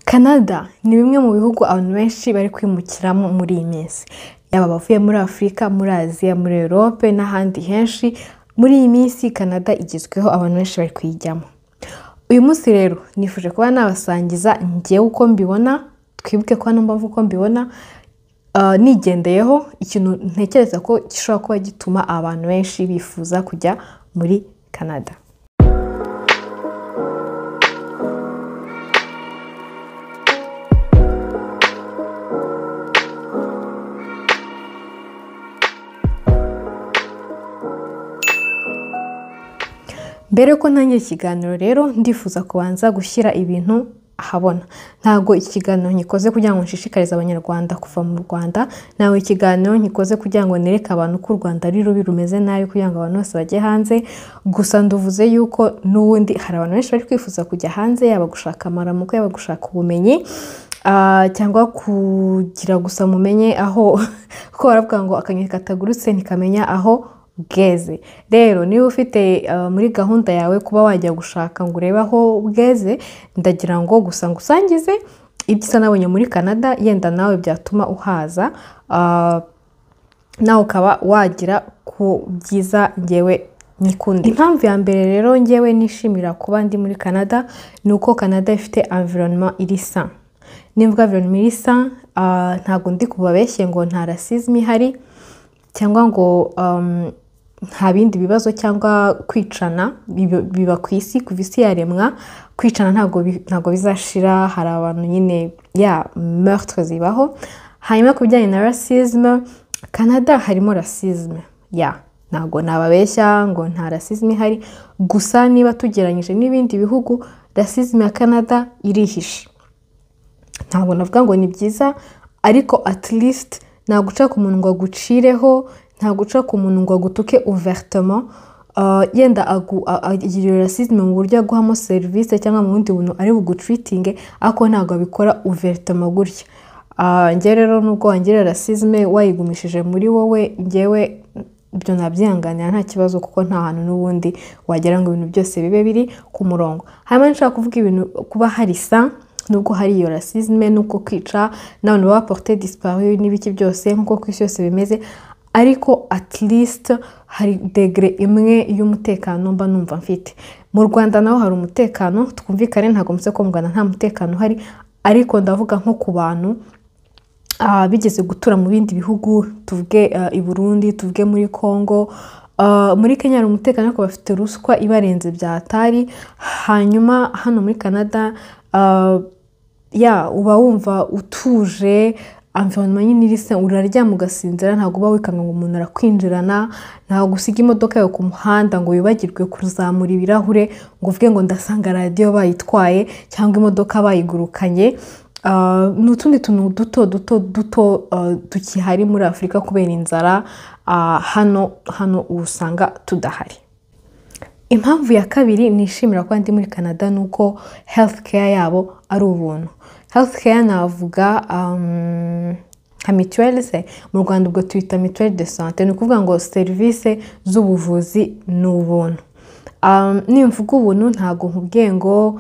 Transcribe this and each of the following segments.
Canada ni bimwe mu bihugu abantu benshi bari kwimukiramo muri iyi minsi, yaba abavuye muri Afurika, muri Aziya, muri Europe n'ahandi henshi, muri iyi minsi Canada igezweho abantu benshi bari kuyijyamo. Uyu munsi rero nifuje kuba nabasangiza njyewe uko mbibona, twibuke ko hano mbavu uko mbibona, ah, nigendeyeho ikintu ntekereza ko gishobora kuba gituma abantu benshi bifuza kujya muri Canada. Mbere ko ntangira ikiganiro rero ndifuza kubanza gushyira ibintu ahabona. Ntabwo iki kiganiro nkikoze kugira ngo nshishikarize abanyarwanda kuva mu Rwanda, ntabwo iki kiganiro nkikoze kugira ngo nereke abantu ko u Rwanda ari rubi rumeze nabi kugira ngo abantu bose bajye hanze, gusa ndavuze yuko n'ubundi hari abantu benshi bari kwifuza kujya hanze, yaba gushaka amaramuko, yaba gushaka ubumenyi, ah, cyangwa kugira gusa mumenye aho kuko baravuga ngo akanyoni katagurutse ntikamenya aho bweze rero niba ufite uh, muri gahunda yawe kuba wajya gushaka ngo urebe aho bweze ndagira ngo gusa ngusangize ibyiza nabonye muri canada yenda nawe byatuma uhaza ah, nawe ukaba wagira ku byiza ngewe nyikundi impamvu ya mbere rero ngewe nishimira kuba ndi muri canada ni uko canada ifite environnement iri sa nivuga environnement iri sa ah, ntabwo ndi kubabeshye ngo nta racisme ihari cyangwa ngo um, nta bindi bibazo cyangwa kwicana biba- biba ku isi kuva isi yaremwa kwicana ntabwo bi- ntabwo bizashira hari abantu nyine ya meurtre zibaho hanyuma ku bijyanye na racisme canada harimo racisme ya ntabwo nababeshya ngo nta racisme ihari gusa niba tugereranyije n'ibindi bihugu racisme ya canada irihishe ntabwo navuga ngo ni byiza ariko at least nta guca ku muntu ngo agucireho nta guca ku muntu ngo agutuke ouvertement Uh, yenda agu- a- agira iyo rasisme mu buryo aguhamo serivisi cyangwa mu bundi buntu ari bugutreatinge ariko ntabwo abikora ouvertement gutya Ah, njye rero nubwo wangira rasisme wayigumishije muri wowe njyewe ibyo nabyihanganira nta kibazo kuko nta hantu n'ubundi wagira ngo ibintu byose bibe biri ku murongo hanyuma nshaka kuvuga ibintu kuba hari sa nubwo hari iyo rasisme n'uko kwica n'abantu baba porte disparu n'ibiki byose nk'uko ku isi yose bimeze ariko at least hari degere imwe y'umutekano mba numva mfite mu rwanda naho hari umutekano twumvikane ntabwo mutse ko mu rwanda nta mutekano uhari ariko ndavuga nko ku bantu ah, bigeze gutura mu bindi bihugu tuvuge ah, i burundi tuvuge muri congo Ah, muri kenya hari umutekano ariko bafite ruswa ibarenze byatari hanyuma hano muri canada ah, ya uba wumva utuje environnement nyine irisa uraryama ugasinzira ntabwo uba wikanga ngo umuntu arakwinjirana ntabwo usiga imodoka yawe ku muhanda ngo wibagirwe kuzamura ibirahure ngo uvuge ngo ndasanga radiyo bayitwaye cyangwa imodoka bayigurukanye Ah, ni utundi tuntu duto duto duto ah, tukihari muri afurika kubera inzara ah, hano hano usanga tudahari impamvu ya kabiri nishimira kuba ndi muri canada ni uko health care yabo ari ubuntu health care navuga um, nka mituweli se mu rwanda ubwo tuyita mituweli de sante ni ukuvuga ngo serivisi z'ubuvuzi ni ubuntu um, nimvuga ubuntu ntabwo nkubwiye ngo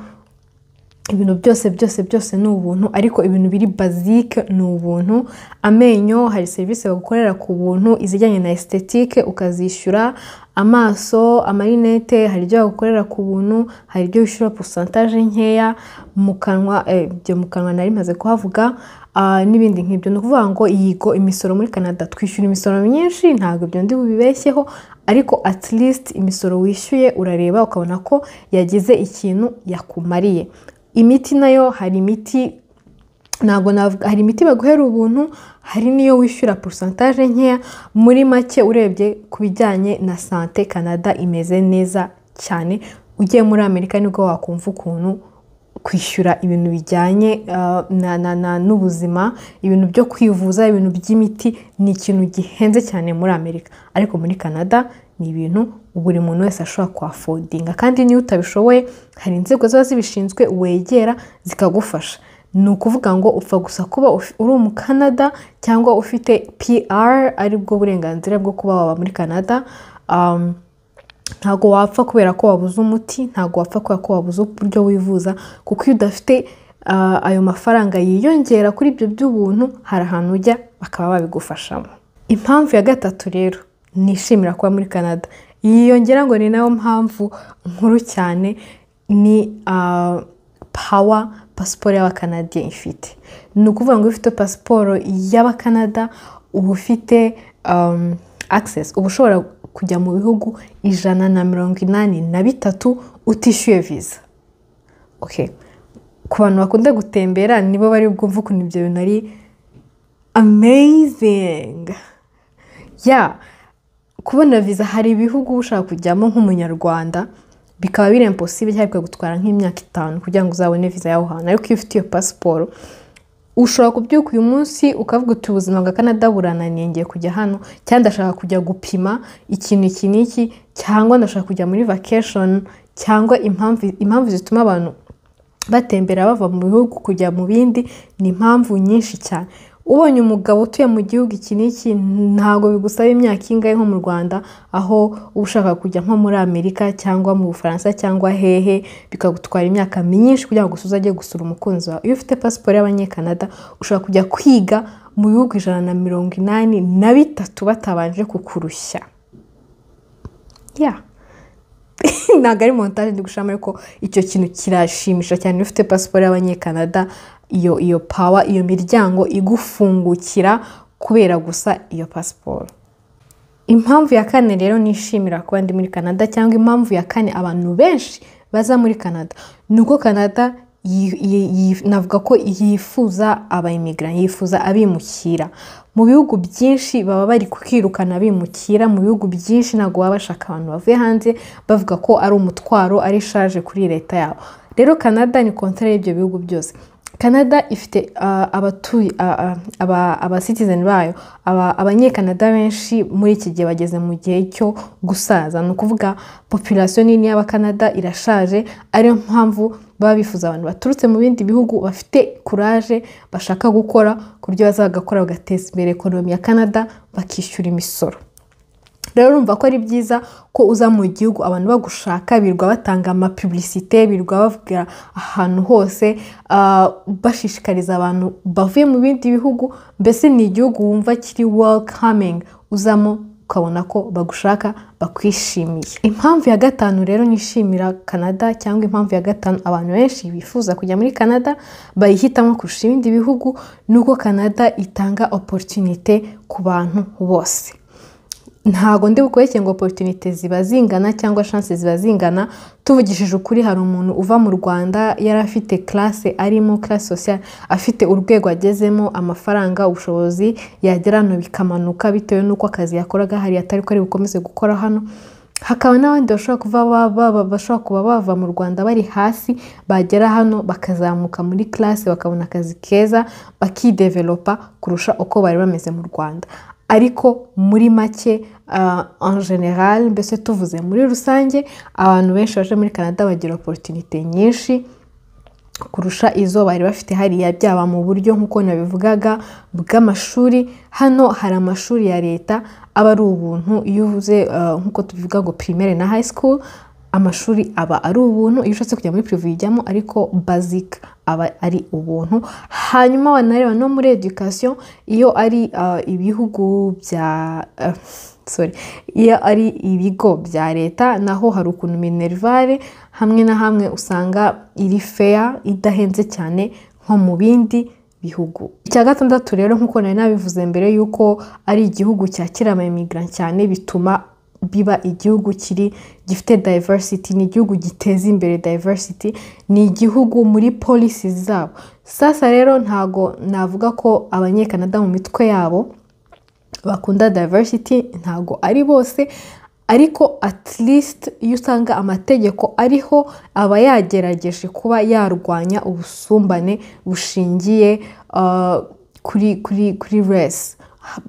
ibintu byose byose byose ni ubuntu ariko ibintu biri bazike ni ubuntu amenyo hari serivisi bagukorera ku buntu izijyanye na estetike ukazishyura amaso amarinete hari ibyo bagukorera ku buntu hari ibyo wishyura posantaje nkeya mu kanwa eh, ibyo mu kanwa nari maze kuhavuga ah, n'ibindi nk'ibyo ni ukuvuga ngo yigo imisoro muri canada twishyura imisoro myinshi ntabwo ibyo ndi bubibeshyeho ariko at least imisoro wishyuye urareba ukabona ko yagize ikintu yakumariye imiti nayo hari imiti ntabwo navuga hari imiti baguhera ubuntu hari n'iyo wishyura porosantaje nkeya muri make urebye ku bijyanye na sante canada imeze neza cyane ugiye muri amerika nibwo wakumva ukuntu kwishyura ibintu bijyanye uh, na- na- na- n'ubuzima ibintu byo kwivuza ibintu by'imiti ni ikintu gihenze cyane muri amerika ariko muri canada ni ibintu buri muntu wese ashobora kuhafodinga kandi niyo utabishoboye hari inzego ziba zibishinzwe wegera zikagufasha ni ukuvuga ngo upfa gusa kuba ufi- uri umu Canada cyangwa ufite PR ari bwo burenganzira bwo kuba waba muri Canada um, ntabwo wapfa kubera ko wabuze umuti ntabwo wapfa kubera ko wabuze uburyo wivuza kuko iyo udafite ah, ayo mafaranga yiyongera kuri ibyo by'ubuntu hari ahantu ujya bakaba babigufashamo impamvu ya gatatu rero nishimira kuba muri canada yiyongera ngo ni nayo mpamvu nkuru cyane ni ah, pawa pasiporo y'abakanadiya ifite ni ukuvuga ngo iyo ufite pasiporo y'abakanada uba ufite um, access uba ushobora kujya mu bihugu ijana na mirongo inani na bitatu utishyuye viza okay. ku bantu bakunda gutembera nibo bari bwumve ukuntu ibyo bintu ari amazing ya kubona viza hari ibihugu ushaka kujyamo nk'umunyarwanda bikaba biri imposible cyangwa bikagutwara nk'imyaka itanu kugira ngo uzabone viza y'aho hantu ariko iyo ufite iyo pasiporo ushobora kubyuka uyu munsi ukavuga uti ubuzima bwa kanada burananiye ngiye kujya hano cyangwa ndashaka kujya gupima ikintu iki n'iki cyangwa ndashaka kujya muri vacation cyangwa impamvu impamvu zituma abantu batembera bava mu bihugu kujya mu bindi ni impamvu nyinshi cyane ubonye umugabo utuye mu gihugu iki n'iki ntabwo bigusaba imyaka ingahe nko mu rwanda aho uba ushaka kujya nko muri amerika cyangwa mu bufaransa cyangwa hehe bikagutwara imyaka myinshi kugira ngo usuze ajye gusura umukunzi wawe iyo ufite pasiporo y'abanyekanada ushobora kujya kwiga mu bihugu ijana na mirongo inani na bitatu batabanje kukurushya ya ntabwo ari montage ndi gushiramo ariko icyo kintu kirashimisha cyane iyo ufite pasiporo y'abanyekanada iyo iyo pawa iyo miryango igufungukira kubera gusa iyo pasiporo impamvu ya kane rero nishimira kuba ndi muri canada cyangwa impamvu ya kane abantu benshi baza muri canada ni uko canada yi- yi- yi- navuga ko yifuza abayimigara yifuza abimukira mu bihugu byinshi baba bari kwirukana bimukira mu bihugu byinshi ntabwo baba bashaka abantu bavuye hanze bavuga ko ari umutwaro ari shaje kuri leta yabo rero canada ni kontara y'ibyo bihugu byose canada ifite ah, abatuye ah, ah, aba- abasitizeni bayo aba- abanyekanada benshi muri iki gihe bageze mu gihe cyo gusaza ni ukuvuga populasiyo nini y'abakanada irashaje ariyo mpamvu baba bifuza abantu baturutse mu bindi bihugu bafite kuraje bashaka gukora ku buryo bazagakora bagateza imbere ekonomi ya canada bakishyura imisoro rero urumva ko ari byiza ko uza mu gihugu abantu bagushaka birirwa batanga amapubulisite birirwa bavuga ahantu hose ah, bashishikariza abantu bavuye mu bindi bihugu mbese ni igihugu wumva kiri welcoming uzamo ukabona ko bagushaka bakwishimiye impamvu ya gatanu rero nishimira canada cyangwa impamvu ya gatanu abantu benshi bifuza kujya muri canada bayihitamo kurusha ibindi bihugu ni uko canada itanga opportunité ku bantu bose ntago ndi bukureke ngo oporutunite ziba zingana cyangwa shanse ziba zingana tuvugishije ukuri hari umuntu uva mu rwanda yari afite classe arimo classe sociale afite urwego agezemo amafaranga ubushobozi yagera hano bikamanuka bitewe n'uko akazi yakoraga hari atari ko ari bukomeze gukora hano hakaba n'abandi bashobora kuba ba- ba- ba- bashobora kuba bava mu rwanda bari hasi bagera hano bakazamuka muri classe bakabona akazi keza bakidevelopa kurusha uko bari bameze mu rwanda ariko muri make ah, en general mbese tuvuze muri rusange abantu benshi baje muri canada bagira opportunité nyinshi kurusha izo bari bafite hariya byaba mu buryo nk'uko nabivugaga bw'amashuri hano hari amashuri ya leta aba ari ubuntu iyo uvuze ah, nk'uko tubivuga ngo primaire na high school amashuri aba ari ubuntu iyo ushatse kujya muri prive ujyamo ariko basic aba ari ubuntu hanyuma wanareba no muri education iyo ari ah, ibihugu bya ah, sorry iyo ari ibigo bya leta naho hari ukuntu minerivare hamwe na hamwe usanga iri feya idahenze cyane nko mu bindi bihugu icya gatandatu rero nk'uko nari nabivuze mbere y'uko ari igihugu cyakira abayimigara cyane bituma biba igihugu kiri gifite diversity ni igihugu giteza imbere diversity ni igihugu muri policy zabo sasa rero ntago navuga ko abanyekanada mu mitwe yabo bakunda diversity ntago ari bose ariko at least iyo usanga amategeko ariho aba yagerageje kuba yarwanya ubusumbane bushingiye ah, kuri kuri kuri race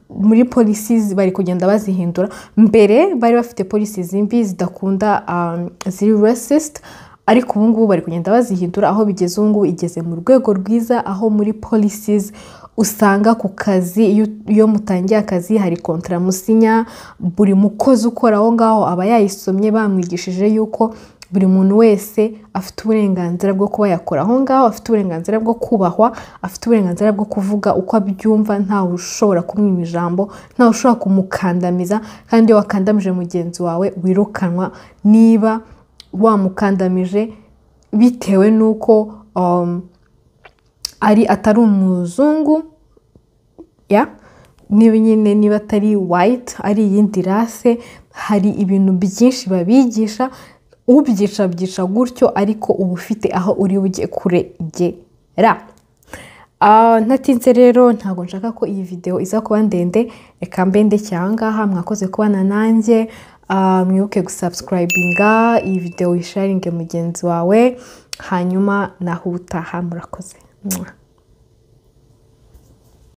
muri policies bari kugenda bazihindura mbere bari bafite policies zimbi zidakunda um, ziri racist ariko ubu ngubu bari kugenda bazihindura aho bigeze ubu ngubu igeze mu rwego rwiza aho muri policies usanga ku kazi iyo- iyo mutangiye akazi hari kontra musinya buri mukozi ukora aho ngaho aba yayisomye bamwigishije yuko buri muntu wese afite uburenganzira bwo kuba yakora aho ngaho afite uburenganzira bwo kubahwa afite uburenganzira bwo kuvuga uko abyumva ntawe ushobora kumwima ijambo ntawe ushobora kumukandamiza kandi iyo wakandamije mugenzi wawe wirukanwa niba wamukandamije bitewe n'uko um, ari atari umuzungu ya niba nyine niba atari wayiti ari iyindi rase hari ibintu byinshi babigisha ubyica byica gutyo ariko uba ufite aho uri bujye kuregera ntatinze rero ntabwo nshaka ko iyi videwo iza kuba ndende reka mbende cyangaha mwakoze kubana nanjye mwibuke gusabsikarayibiga iyi videwo uyisharinge mugenzi wawe hanyuma naho ubutaha murakoze